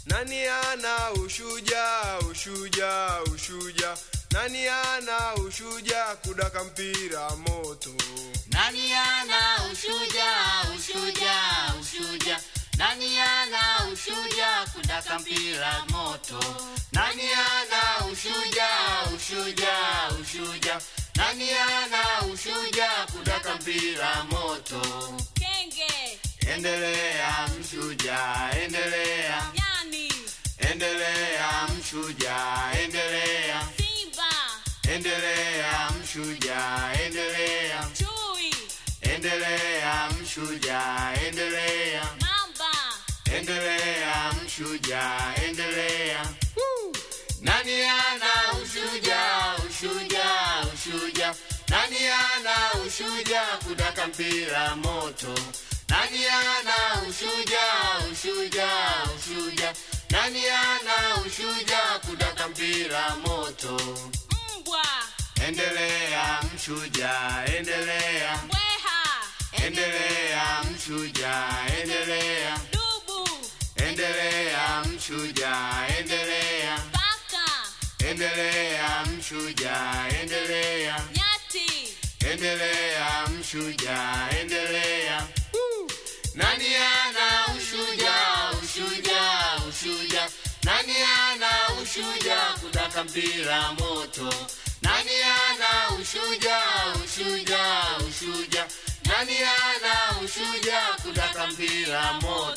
Nani ana ushuja, ushuja, ushuja? Nani ana ushuja kudaka mpira moto? Nani ana ushuja, ushuja, ushuja? Nani ana ushuja kudaka mpira moto? Nani ana ushuja, ushuja, ushuja? Nani ana ushuja kudaka mpira moto? Kenge, Endelea mshuja, endelea, nyani, endelea mshuja, endelea, simba, endelea mshuja, endelea, chui, endelea mshuja, endelea, mamba, endelea mshuja, endelea. Nani ana ushuja, ushuja, ushuja? Nani ana ushuja kudaka mpira moto? Nani ana ushuja, ushuja, ushuja? Nani ana ushuja kudaka mpira moto? mbwa, Endelea mshuja, endelea, mbweha, endelea mshuja, endelea, dubu, endelea mshuja, endelea, paka, endelea mshuja, endelea, nyati, endelea mshuja, endelea. Nani ana ushuja, ushuja, ushuja? Nani ana ushuja kudaka mpira moto? Nani ana ushuja, ushuja, ushuja? Nani ana ushuja kudaka mpira moto?